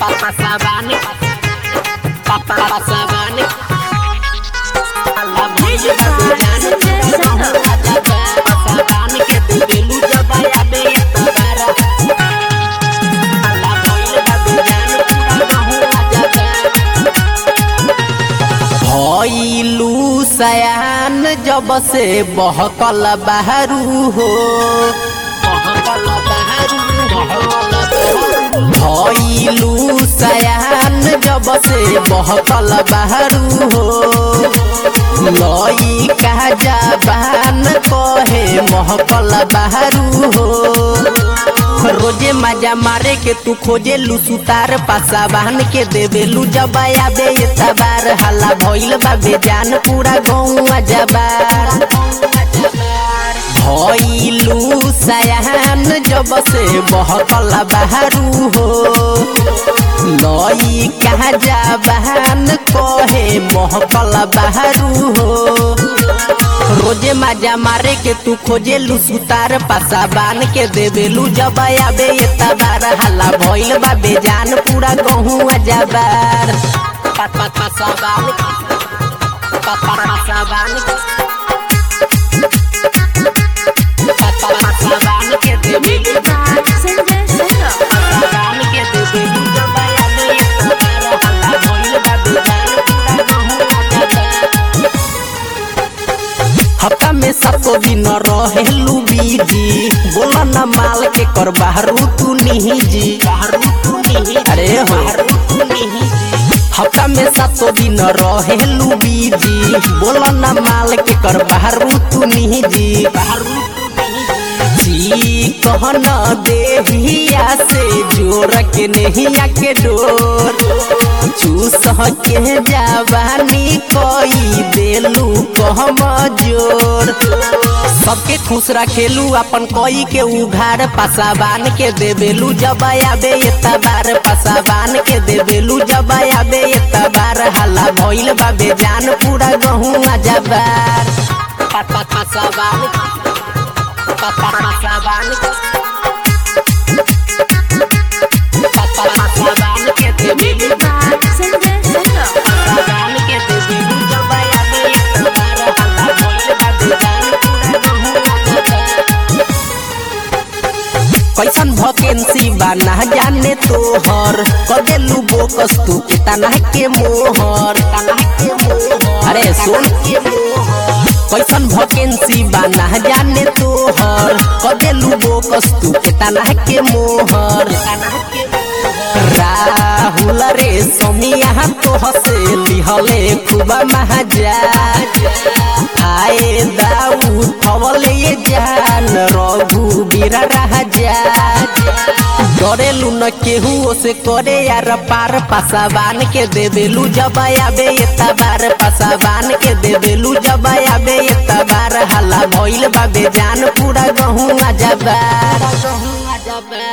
Pasabane, pasabane. Pasabane que tu belu jabaya be tabara. Allah boil babujane pura gahu ajaba. भइलू सयान जब से बहकल बहरू हो बहकल बहारू, बहकल बहारू। भइलू सयान जब से बहकल बहरू हो लई का जबान कहे महकल बहरू हो रोजे मजा मारे के तू खोजे लू सुतार पासा बहन के देवे लू जबाया बे तबार हल्ला भइल बा बेजान पूरा गौआ जबार भइलू सयान जब से बहकल बहरू हो लई कहा जबान कहे महकल बहरू हो रोजे मजा मारे के तू खोजे लू सुतार पासा बान के देवे लू जबाया बे तबार हल्ला भइल बा बेजान पूरा गहुआ जबार Pasabane, pasabane. Pasabane que tu belu Pasabane que tu belu jabaya be tabara. Allah boil babujane pura gahu ajaba. हफ्ता में सातो दिन रहेलू बीजी बोला न माल के कर बाहरू तू निजी Baharu tu nihi, अरे हो baharu tu nihi. हफ्ता में सातो दिन रहेलू बीजी बोला न माल के कर बाहरू तू निजी Baharu tu nihi. जी कहन देहिया से जोर के नहिया के डोर चूस के जवानी कोई देलू कहम जोर सबके खुश रखेलू अपन कोई के उघार पसाबान के देवेलू जबाया बे तबार पसाबान के देवेलू जबाया बे तबार हल्ला भइल बा बेजान पूरा गहुआ जबार Pasabane, pasabane. Pasabane que tu belu Pasabane que tu belu jabaya be tabara. Allah boil babujane pura gahu ajaba. कैसन भकेंसी बा ना जाने तोहर कदेलू बोकस तू कितना के मोहर अरे सुन कैसन भकेंसी बा ना जाने तोहर कदेलू बोकस तू कितना के मोहर राहुल रे समिया तो हसे लिहले खूब महाजा आए दाऊ थवले ये जान रघु बीरा राजा डरेलू न केहू से करे यार पार पासाबान के देवेलू जबाया बे तबार पासाबान के देवेलू जबाया बे तबार हल्ला भइल बा बेजान पूरा गहुआ जबार Gahu ajaba.